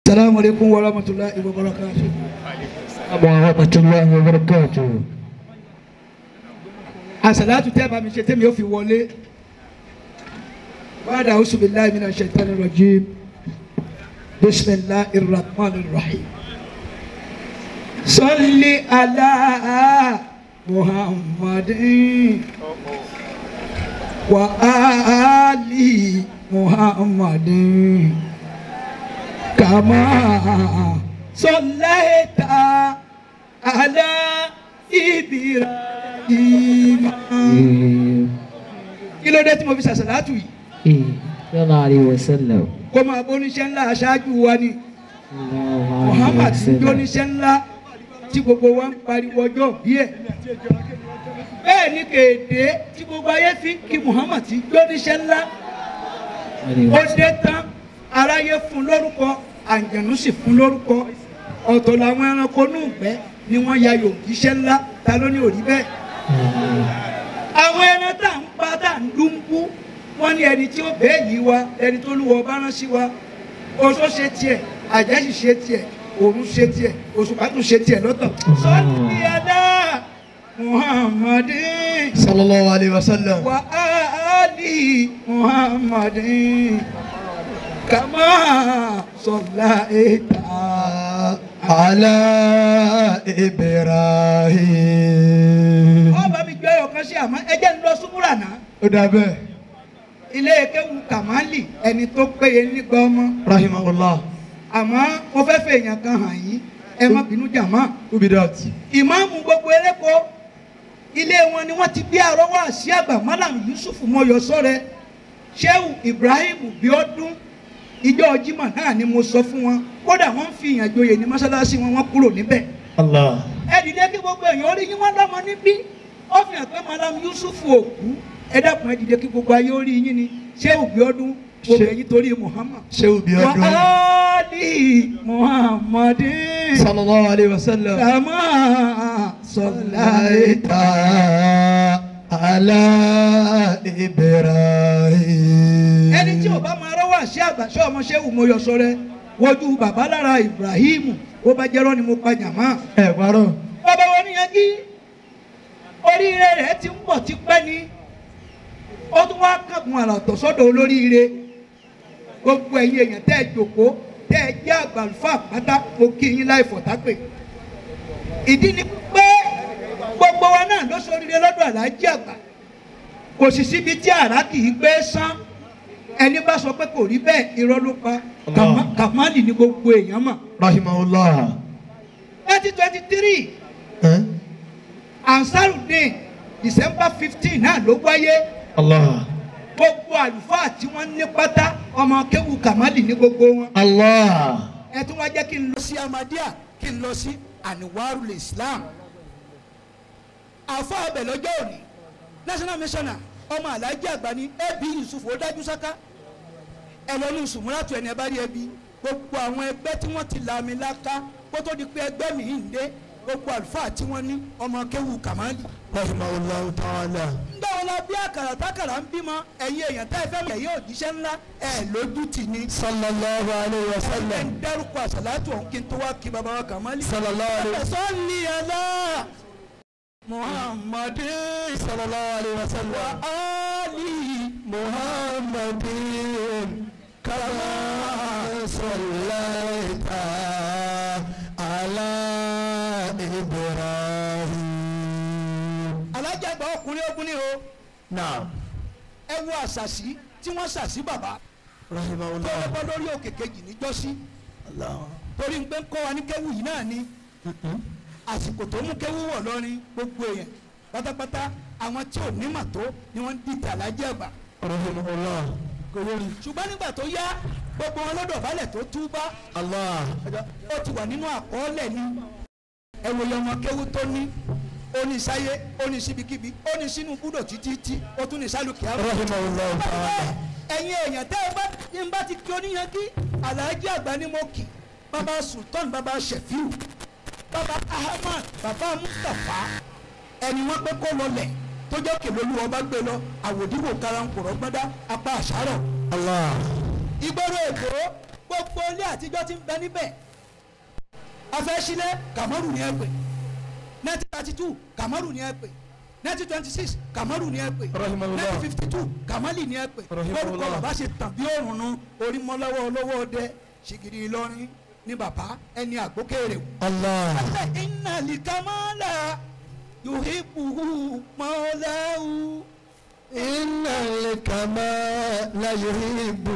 salamu alaykum wa rahmatulahi wa barakatuh. warahmatullahi wabarakatuh. àṣàlátù tẹ́ bá mi ṣe tẹ́mi ó fi wọlé. bàdà awusu billahi mina shaitani rajim bisimilahi rahman rahim. salli ala muhammadin wa ali muhammadin kama sallaita ala ibrahim kí ló dé tí mo fi ṣàṣàlátù yìí sallallahu alayhi wa sallam. kó máa bó oníṣẹ́ ńlá aṣáájú wa ni sallallahu alayhi muhammad wa ti jó sallam. oníṣẹ́ ńlá tí gbogbo wa ń pariwo ọjọ́ bí ẹ̀ bẹ́ẹ̀ ni kéde tí gbogbo ayé fi ń kí muhammad ti jó oníṣẹ́ ńlá ó dé tán aráyé fún lórúkọ àǹjẹ̀nú sì fún lórúkọ ọ̀tọ̀ làwọn ẹranko nù gbẹ́ ni wọ́n ya yòókìṣẹ́ ńlá ta ló ní òrí bẹ́ẹ̀ àwọn ẹran tá à ń pa tá à ń dúnbú wọ́n ní ẹni tí ó bẹ́ẹ̀ yìí wa ẹni tó lúwọ bá rán sí wa oṣó ṣe tiẹ̀ àjẹ́sì ṣe tiẹ̀ òun ṣe tiẹ̀ òṣùpá tún ṣe tiẹ̀ lọ́tọ̀. sọ́ọ́nì adá muhammadin sallallahu alayhi wa sallam. wa ali muhammadin kama sọlá ìta. ala ibrahim. ọba mi gbé ọkàn sí àmọ́ ẹ jẹ́ ń lọ súnmúrà náà ó dà bẹ́ẹ̀. ilé kéwu kàmáàlì ẹni tó péye nígbà ọmọ rahimahullah. àmọ́ mo fẹ́ fẹ́ èèyàn kan hàn yín ẹ má bínú jàmá. who be that. ìmáàmù gbogbo eréko ilé wọn ni wọ́n ti gbé àrọ́wọ́ àṣì àgbà malam yusuf mọ́yọ́sọ́rẹ́ sheu ibrahim biodun ìjọ jimá náà ni mo sọ fún wọn kódà wọ́n ń fi ìyàn joyè ní mọ́sálásí wọn wọ́n kúrò níbẹ̀ allah. ẹ dìde kí gbogbo èèyàn orí yín wọ́n lọ́mọ níbí ó fi hàn pé malam yusuf òkú ẹ dákun ẹ dìde kí gbogbo ayé orí yín ni sheu biodun gbogbo Ṣe- èyí torí muhammad sehu bi wa ọdún. ali muhammadin. sallallahu alayhi wa sallam. كما صليت صليت على إبراهيم ẹni tí ò bá máa rọ́wọ́ àṣẹ àgbà ṣé ọmọ ṣé wù mo yọ sọ rẹ wojú bàbá lára Ibrahim ó bá jẹ́rọ́ ni mo pa jàmá. ẹ parọ́ bàbá wọn níyan kí oríire rẹ̀ ti ń bọ̀ ti pẹ́ ni ó tún wá kàkùn àràtọ̀ sọ́dọ̀ olóríire gbogbo ẹ̀yin èèyàn tẹ́ ẹ jòkó tẹ́ ẹ jẹ́ àgbàlùfà pátá mo kí yín láì fọ̀tápè ìdí ni pé gbogbo wa náà ló ṣoríire lọ́dọ̀ aláàjì àgbà kò sì síbi tí àrà kì í gbé sán ẹni bá sọ pé kò rí bẹ́ẹ̀ irọ́ ló pa Kàmá- kàmáàlì ni gbogbo èèyàn mọ̀ rahimahullah twenty twenty three Eh? ansarudin december fifteen náà ló wáyé allah gbogbo àlùfáà tí wọ́n ní pátá ọmọ kéwu kàmáàlì ní gbogbo wọn. allah ẹ tún wá jẹ́ kí n lọ sí amadia kí n lọ sí aniwarul islam àfọ abẹ lọ́jọ́ òní national missioner ọmọ alhaji àgbà ní ẹbí yusuf ó dájú sáká ẹ lọ ní sùmúràtù ẹni ẹ bá rí ẹbí gbogbo àwọn ẹgbẹ́ tí wọ́n ti làmì láká kó tó di pé ẹgbẹ́ mi ń dé gbogbo àlùfáà tí wọ́n ní ọmọ kéwu kàmáàlì rahimahullah ta'ala ńgbà wọn la bí àkàrà tákàrà ń bímọ ẹ̀yin èèyàn tẹ́ ẹ fẹ́ mọ̀ ẹ̀yin òjíṣẹ́ ńlá ẹ̀ lójú tì ní. sallallahu alayhi wa ẹ̀ sallam ń dárúkọ àṣàlátù ọ̀hún kí n tó wá kí baba wa kàmáàlì. sallallahu alayhi wa sallam sọ́ọ̀lì ẹ̀lá muhammadin sallallahu alayhi wa sallam ali muhammadin kama sallaita ala ibrahim alájà àgbà ọkùnrin ogun ni o naam ẹ wo àṣàṣì tí wọ́n ṣàṣì bàbá tó rahimahullah lọ́kọ́ lórí òkè kejì níjọ́sí allah torí ń pé ń kọ́ wa ní kéwù yìí náà ni àsìkò tó mú kéwù wọ̀ lọ́rin gbogbo èèyàn pátápátá àwọn tí ò ní mà tó ni wọ́n ń dìtẹ̀ alájẹ́ àgbà rahimahullah kòlórí ṣùgbọ́n nígbà tó yá gbogbo wọn lọ́dọ̀ balẹ̀ tó túbá allah ó ti wà nínú àkọọ́lẹ̀ ni ẹ wòye ọmọ kéwù tó ní ó ní sáyé ó ní síbikíbi ó ní sínú búdò títí tí ó tún ní sálùkì àrùn rahimahullah ta'ala ẹ̀yin èèyàn tẹ́ ẹ bá ń bá ti kí oníyan kí aláàjì àgbà ni mo kì bàbá sultan bàbá shefiu bàbá ahmad bàbá mustapha ẹni wọn pé kó lọlẹ̀ tó jẹ́ kèlólú ọba gbé lọ àwòdìwò karankòrò gbọ́dá apá àṣàrọ̀ allah ìgboro èkó gbogbo ilé àtijọ́ ti ń bẹ níbẹ̀ afẹ́sílẹ̀ kàmọ́rù ni ẹ pè nineteen thirty two kàmọ́rù ni ẹ pè nineteen twenty six kàmọ́rù ni ẹ pè Rahimahullah. nineteen fifty two kàmálì ni ẹ pè Rahimahullah. lórúkọ bàbá ṣe tàn bí òrùn nu orí mọ́lọ́wọ́ olówó ọdẹ ṣìgìrì ìlọrin ní bàbá ẹni àgbókèrè wò. Allah. Ata inna likamala yuhibbuhu maulahu. Inna al-kamala yuhibbu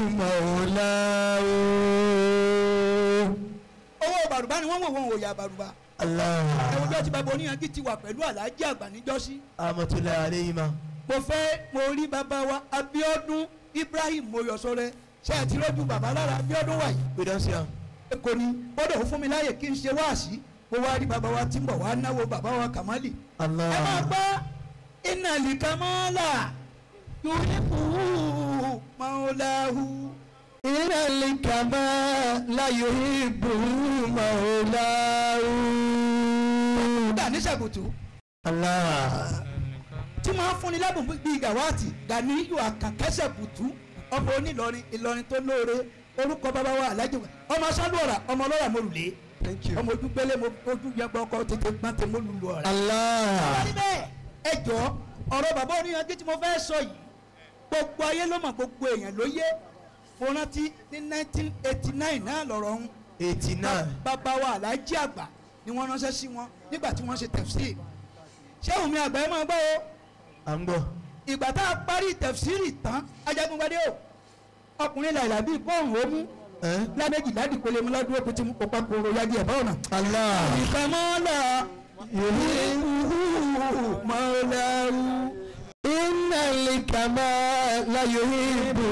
mawlahu. owó bàrùbá ni wọ́n wò wọ́n òòyà bàrùbá. Allah. ẹ̀wọ̀n bí wọ́n ti bá bo oníyanjú ti wà pẹ̀lú aláàjì àgbà níjọ́sí. Amatullahi alayhima. mo fẹ́ mo rí bàbá wa Abíọ́dún Ibrahim Moyọ̀sọ́rẹ́ ṣe é ti rọ́jú bàbá lára Abíọ́dún wà yìí. We don't see am. kò ní gbọ́dọ̀ ó fún mi láàyè kí n ṣe wáàsí mo wá rí bàbá wa tí ń bọ̀ wá náwó bàbá wa Kàmálì. ẹ máa Allah. gbọ́ inna likamala yuhibbuhu maulahu. Inna al-kamala yuhibbu mawlahu. Gani Ṣàgùtù Allah. tí máa ń fúnni lábùn bíi gàwáàtì Gani yóò àkànkẹ́ Ṣàgùtù ọmọ onílọrin Ìlọrin tó lóore orúkọ bàbá wa alájọ ọmọ sálúọ̀rà ọmọ ọlọ́rà mo lùlé Thank you. ọmọ ojú gbélé mo ojú yẹgbẹ́ ọkọ tètè gbọ́n tè mo lùlù ọ̀rẹ́. Allah. wọ́n ní bẹ́ẹ̀ ẹ jọ ọ̀rọ̀ bàbá oníyanjú tí mo fẹ́ sọ yìí gbogbo ayé ló mọ̀ gbogbo èèyàn ló yé mo rántí ní 1989 náà lọ̀rọ̀ ọ̀hún Eighty nine. bàbá wa alájí àgbà ni wọ́n ránṣẹ́ sí wọn nígbà tí wọ́n ṣe tẹ̀fsírì ṣé òun mi àgbà ẹ máa gbọ́ o À ń gbọ́. ìgbà tá a parí tẹ̀fsírì tán ajagunpadé o ọkùnrin làìlà bíi bọ́ọ̀hún ó mú Ẹ́. lábẹ́jì ládìpele mu lọ́dún òkú tí mo kópa kóró yagi ẹ̀ báwọn náà. Allah. ìkàmọ́lá yuhibbuhu maulahu. Inna al-kamala yuhibbu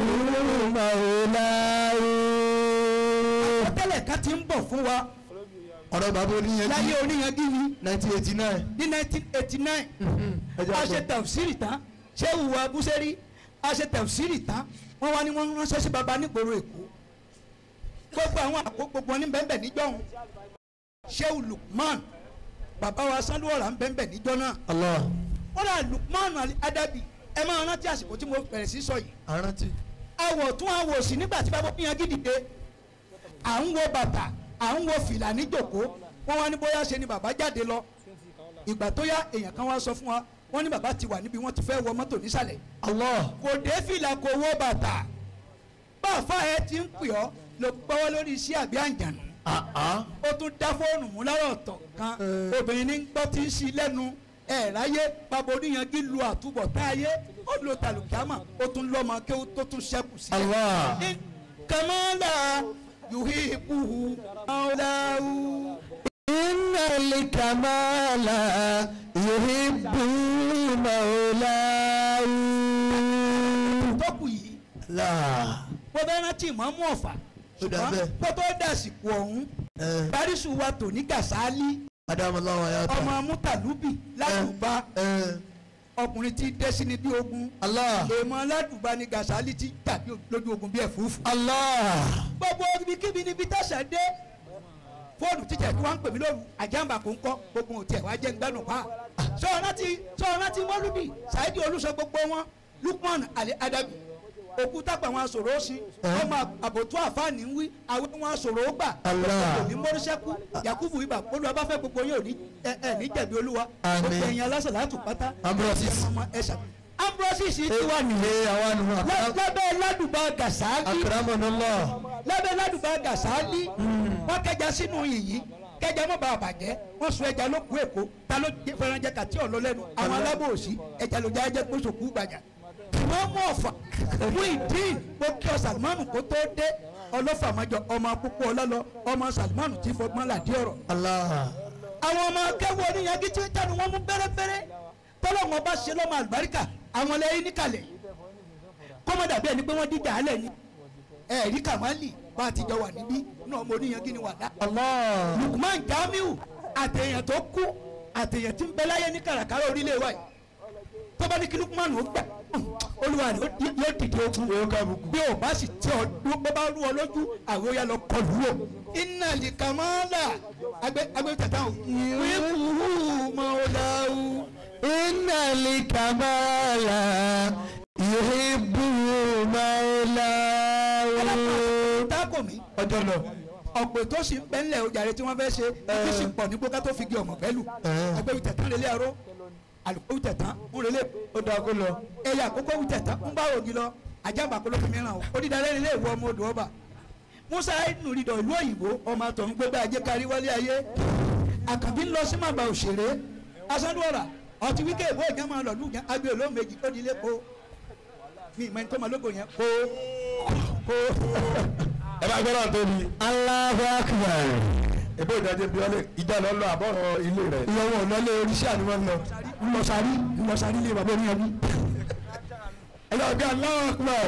mawlahu. ọtẹlẹ kan ti ń bọ̀ fún wa ọ̀rọ̀ bàbá oníyanjú láyé oníyanjú ni nineteen eighty nine. ní 1989 a ṣe tẹ̀fsírì tán ṣé ìwà abúṣẹ́rí a ṣe tẹ̀fsírì tán wọ́n wá ní wọ́n ránṣẹ́ sí baba nígboro èkó gbogbo àwọn àkó gbogbo ní bẹ́ẹ̀ bẹ́ẹ̀ níjọ́ òun ṣéwù Lukman bàbá wa sanwó-ọ̀rà ń bẹ́ẹ̀ bẹ́ẹ̀ níjọ́ náà Allah. wọ́n rà Lukman Ali Adabi ẹ máa rántí àsìkò tí mo bẹ̀rẹ̀ sí sọ yìí àrántí. àwọ̀ tún àwọ̀ òsì nígbà tí bàbá yẹn gidi à ń wo bàtà à ń wo fìlà níjòkó wọ́n wá ní bóyá ṣe ni bàbá jáde lọ ìgbà tó yá èèyàn kan wá sọ fún wa wọ́n ní bàbá ti wà níbi wọ́n ti fẹ́ wọ mọ́tò nísàlẹ̀ Allah. kò dé fìlà kò wọ bàtà báfa ẹ ti ń pè ọ́ ló gbọ́wọ́ lórí iṣẹ́ àbí àǹjànù àá. ó tún dá fóònù mú lọ́rọ̀ ọ̀tọ̀ kan Eh. obìnrin ní gbọ́ tí ń ṣí lẹ́nu ẹ̀ ráyé bàbá oníyanjú lu àtúbọ̀ tá ayé ó lo tàlùkìámà ó tún lọ́mọ kí ó tó tún ṣẹ́kù sí Allah. in kamala yuhibbuhu maulahu. Inna al-kamala yuhibbu mawlahu. tọ́kù yìí Allah. mo fẹ́ rántí ìmọ̀ọ́mú ọ̀fà Ó dà ṣùgbọ́n bẹ́ẹ̀. kó tó dàsìkò ọ̀hún Ẹ. bárísù wa tò ní gàsálí Adamallahu wa yata. ọmọ amútàlúbì ládùúgbà Ẹ. ọkùnrin tí dé sí ni bí ogun Allah. èèmọ̀ ládùúgbà ni gàsálí ti tàbí lójú ogun bí ẹ̀fúùfù. Allah. gbogbo ibikíbi níbi tẹ̀sẹ̀ dé fóònù tíjà tí wọ́n ń pè mí lóru àjàmbá kò ń kọ́ gbogbo òtí ẹ̀ wá jẹ́ gbẹ́nu pa. sọ̀rọ̀ ti sọ̀rọ̀ ti mọ́lúbì Saidi olùsọ gbogbo wọn Lukman Ali Adabi òkúta pa àwọn asòro sí Eh. ọmọ àbòtú àfáàní ń wí àwọn wọn asòro gbà Allah. òní mọ́rísẹ́kù Yakubu ibà olúwa bá fẹ́ gbogbo yín òní ẹ ẹ ní jẹ̀bi olúwa Àmín. gbogbo ẹ̀yin alásà látù pátá Ambrosis. ọmọ ẹ̀ṣà Ambrosis ti wà nìyẹn Ilé àwa nù. lábẹ́ ládùúgbà Gàsáálì Akramanallah. lábẹ́ ládùúgbò gàsáálí wọ́n kẹja sínú yìnyín kẹja mọ́ bàa bàjẹ́ wọ́n sun ẹja lókun èkó ta ló jẹ fẹ́ràn jẹ kàtí ọ̀lọ́ lẹ́nu àwọn alábòòsí ẹja ló jẹ́ ẹjẹ́ gbósòkú gbàjà wọ́n mú ọ̀fà mú ìdí mo kí ọ Salmanu kó tó dé ọlọ́fàmájọ ọmọ púpọ̀ ọlọ́lọ ọmọ Salmanu tí fọgbọ́n làdí ọ̀rọ̀ Allah. àwọn ọmọ akẹ́wọ́ oníyanjú tí ń tẹnu wọn mú bẹ́rẹ́bẹ́rẹ́ tọ́lọ́wọ́n bá ṣe lọ́mọ àlùbáríkà àwọn lẹ́yìn níkàlẹ̀ kọ́mọdà bí ẹni pé wọ́n díjà á lẹ̀ ni ẹ̀ẹ́dí kàmáàlì bá a ti jọ wà níbí náà ọmọ oníyanjú ni wà dá. Allah. Lukman Jamiu àtẹ̀yàn tó kú àtẹ̀yàn tí ń bẹ láyé ní kàràkàrà orílẹ̀ wa yìí tó bá ní kí Lukman ó gbà olúwa rẹ̀ ó- yóò dìde ogun Yóò kábùkù. bí o bá sì tẹ ọ dúró bó bá rú ọ lójú àwọn ó yà lọ kọlù o. iná lè kà máa là agbẹ agbẹ tata o. wíwúhù mọ̀ọ́láwù. Inna al-kamala yuhibbu mawlahu. tako mi ọjọ́ lọ. ọ̀pọ̀ tó sì ń pẹ́ńlẹ̀ ojàre tí wọ́n fẹ́ ṣe kí sì pọ̀ ní gbóká tó fi gé ọmọ pẹ́lú ẹgbẹ́ wí tẹ̀tán lélẹ̀ aró àlùkò wí tẹ̀tán ń relé ó dáa kó lọ. ẹ̀yà àkókò wí tẹ̀tán ń bá ògì lọ ajábà kó ló fi mìíràn o onídàálẹ́ ilé ìwọ ọmọ odò ọba musa nùrídọ̀ ìlú òyìnbó ọmọ àtọ̀hún gbégbé ajé kárí wálé ayé àkànbí ń lọ sí màbà òṣèré asánúọ̀rà ọtí wíkẹ́ ìbò ìjà máa lọ lùjá agbé olóhùn méjì ó di ilé kó mi ìmọ̀ ẹni tó máa lóko yẹn kó kó ẹ bá gbọ́dọ̀ tóbi Allahu akbar. ebó ìdájọ́ bí wọ́n lè ìjà lọ lọ àbọ̀rọ̀ ilé rẹ̀. ìyàwó ọ̀lọ́lé oríṣi àníwọ̀ lọ. ńlọsàrí ńlọsàrí lè bàbá oníyanjú. ẹ lọ bí Allahu Akbar.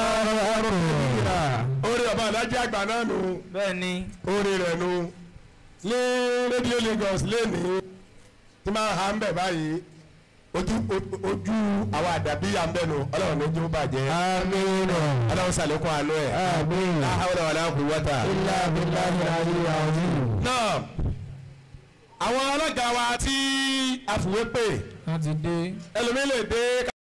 orí ọba alájẹ àgbà náà nù bẹ́ẹ̀ni orí rẹ̀ nù ní rédíò Lagos lẹ́nìí tí máa ha ń bẹ̀ báyìí ojú ojú àwọn àdàbí yà ń bẹ̀ nù ọlọ́run ní ojú bàjẹ́ amiina. ọlọ́run sàlékún àánú ẹ̀ amiina. la hawla wala quwwata. ilá abiláhi aliyu azim. náà àwọn alága wa tí a fìwé pè wọ́n ti dé. ẹlòmíì lè dé